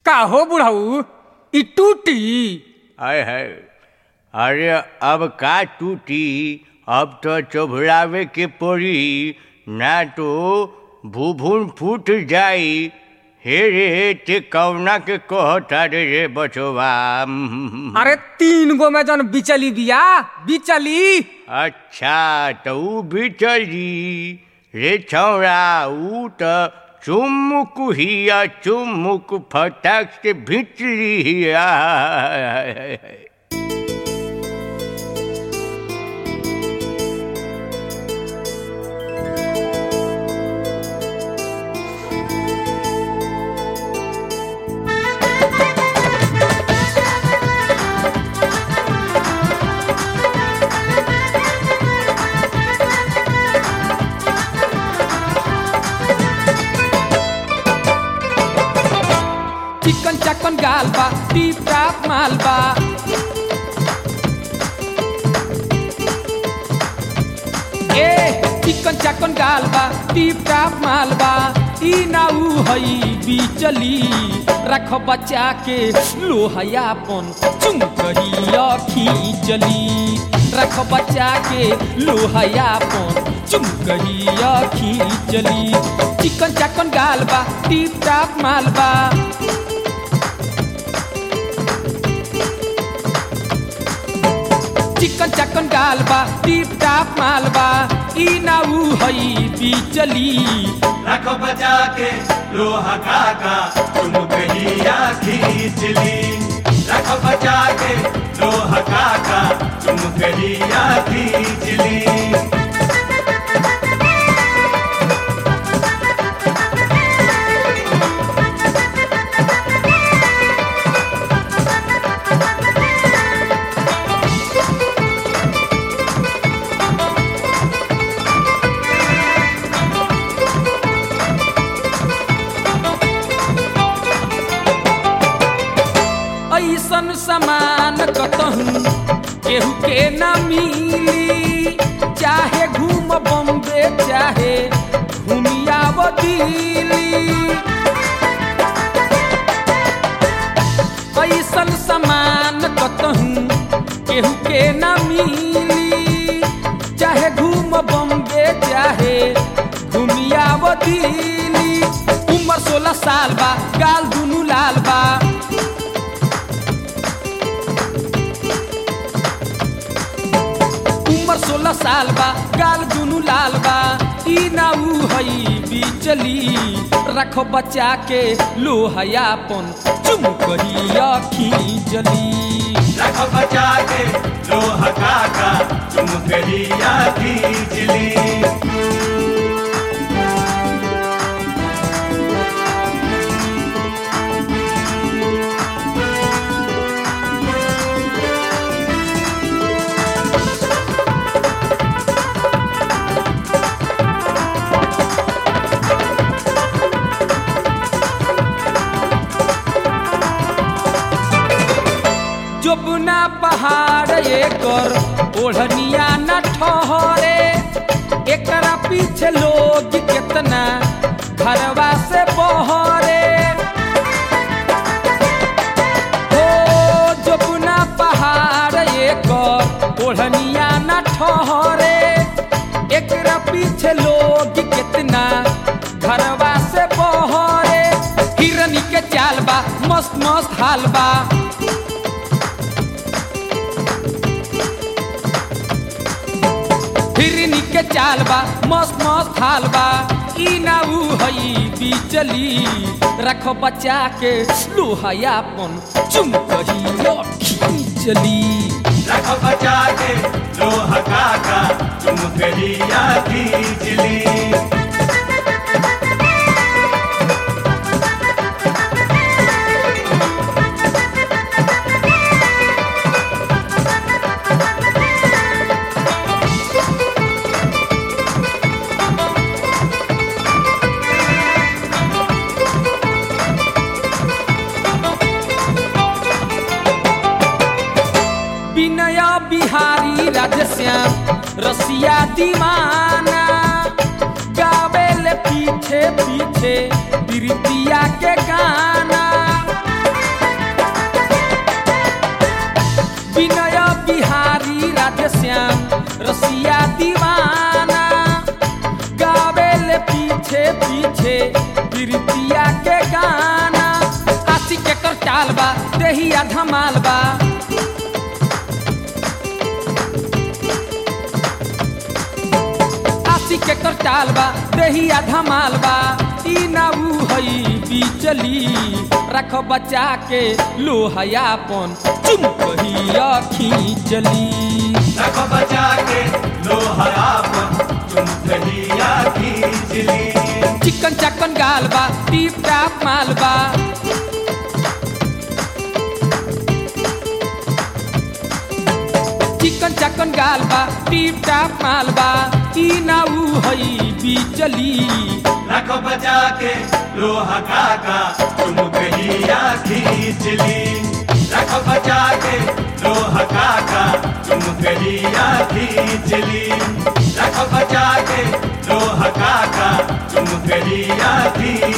का हो बुढ़ऊ ई टूटी आय है अरे अब का टूटी अब तो चोभड़ावे के पड़ी ना तो भूभुन फूट जाई हे रे ते कौना के कहता रे रे बचवा अरे तीन गो में जन बिचली बिया बिचली अच्छा तो ऊ भी चली रे छौड़ा ऊ तो चुमुक हिया चुमुक फटाक से भिचली हिया चिकन चकन गाल बा टीप टाप माल बा ए चिकन चकन गाल बा टीप टाप माल बा ई ना ऊ हई बिचली रख बच्चा के लोहयापन चुमकहिया खींचली रख बच्चा के लोहयापन चुमकहिया खींचली चिकन चकन गाल बा टीप टाप माल बा चिकन चकन गाल बा टीप टाप माल बा ई ना ऊ हई बिचली रखो बचा के लोहा काका तुम कहिया खींच ली रखो बचा के लोहा काका तुम कहिया खींच ली ऐसन समान कतहूँ केहू के न मिली चाहे घूम बम्बे चाहे घूमिया दिल्ली ऐसन समान कतहूँ केहू के न मिली चाहे घूम बम्बे चाहे घूमिया दिल्ली उम्र सोलह साल बा गाल दुनू लाल बा उम्र सोलह साल बा गाल दुनू लाल बा ई ना ऊ हई बिचली रखो बच्चा के लोहयापन चुमकहिया खींचली रखो बचा के लोहा काका तुम कहिया खींच ली जोबना पहाड़ एकर ओढ़निया न ठहरे एकरा पीछे लोग कितना घरवा से बहरे हो जोबना पहाड़ एकर ओढ़निया न ठहरे एकरा पीछे लोग कितना घरवा से बहरे हिरनी के चाल बा मस्त मस्त हाल बा हिरनी के चाल बा मस्त मस्त हाल बा ई ना ऊ हई बिचली रखो बच्चा के लोहयापन चुमकहिया खींचली रखो बचा के लोहा काका तुम कहिया खींच ली विनय बिहारी राजश्याम रसिया दीवाना गावे ले पीछे पीछे प्रीतिया के गाना पीछे पीछे प्रीतिया के गाना आशी के कर चाल बा देहिया धमाल बा आशी के कर चाल बा देहिया धमाल बा ई ना ऊ हई बिचली रख बचा के लोहयापन चुम कहिया खींचली रखो बचा के लोहरापन तुम कहिया खींचली चिकन चकन गाल बा टीप टाप माल बा चिकन चकन गाल बा टीप टाप माल बा ई ना ऊ हई बिचली रखो बचा के लोहा काका तुम कहिया खींचली रखो बचा के लोहा काका तुम कहिया खींचली रखो बचा के लोहा काका तुम कहिया खींचली